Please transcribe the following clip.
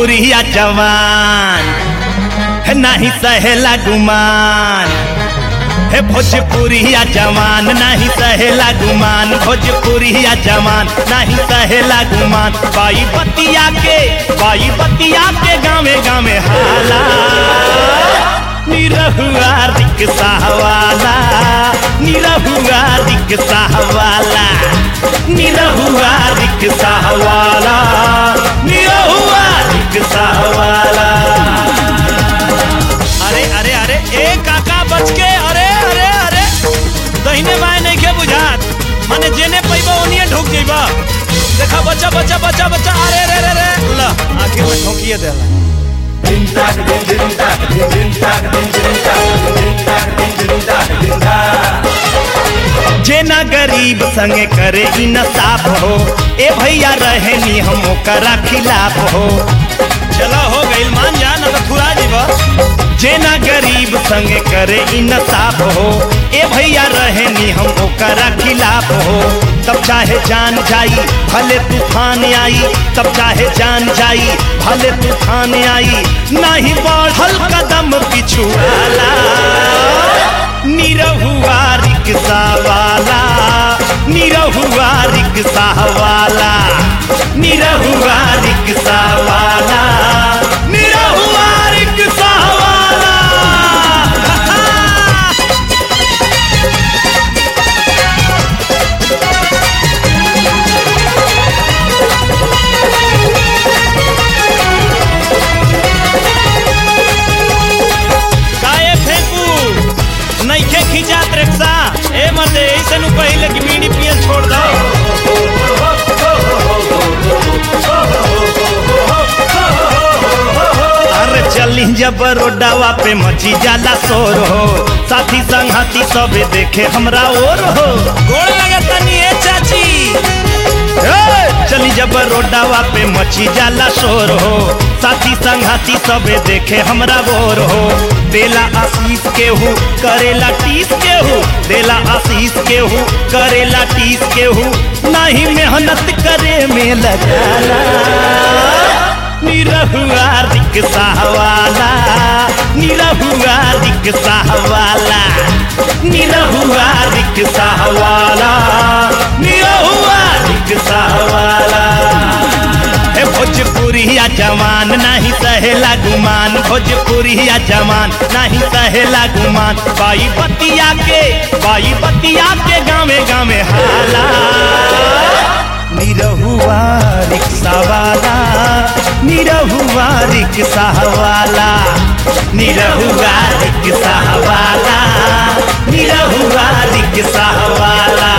भोजपुरिया जवान है नाही सहेला गुमान हे भोजपुरिया जवान नाही सहेला गुमान भोजपुरिया जवान नहीं सहेला गुमान बाई बतिया के बाई बतिया के गावे गावे हाला निरहुआ रिक्शा वाला निरहुआ रिक्शा वाला निरहुआ रिक्शा वाला निरहुआ रिक्शा वाला अरे अरे अरे ए काका बच के अरे अरे अरे दहिने बाएं नहीं के बुझात माने जेने पैबा ओनिए ढुक जइबा देखा बच्चा बच्चा बच्चा बच्चा अरे रे रे रे ल आखिर में ठोकिए देला जेना गरीब संगे करे इंसाफ हो ए भैया रहे नी हम ओकरा खिलाफ हो चलो हो गइल मान जा ना तो थुरा जीवा जेना गरीब संगे करे इंसाफ हो ए भैया रहे नी हम ओकरा खिलाफ हो तब चाहे जान जाई भले तूफान आई तब चाहे जान जाई भले तूफान आई नहीं बढ़ल कदम पिछुआला निरहुआ रिक्शा वाला निरहुआ रिक्शा वाला निरहुआ रिक्शा वाला निरहुआ रिक्शा वाला काहे फेंकू नइखे खिंचात रिक्शा ए मते ऐसे नु पहिले कि बीड़ी पियल छोड़ दो अरे चली जब रोडावा पे मची जाला शोर हो साथी संगती सबे देखे हमरा और हो गोड़ लगता नी ए चाची ए, चली जब रोडावा पे मची जाला शोर हो साथी संघाती सबे देखे हमरा गोर हो देला आशीष केहू करेला टीस केहू देला आशीष केहू करेला टीस केहू नहीं मेहनत करे में लगाला निरहुआ रिक्शा वाला निरहुआ रिक्शा वाला निरहुआ रिक्शा वाला निरहुआ रिक्शा वाला हे भोजपुरिया जवान नहीं सहेला गुमान भोजपुरिया जवान नहीं सहेला गुमान बाई बतिया के बाई बतिया के गावे गावे हाला निरहुआ रिक्शा वाला निरहुआ रिक्शा वाला निरहुआ रिक्शा वाला निरहुआ रिक्शा वाला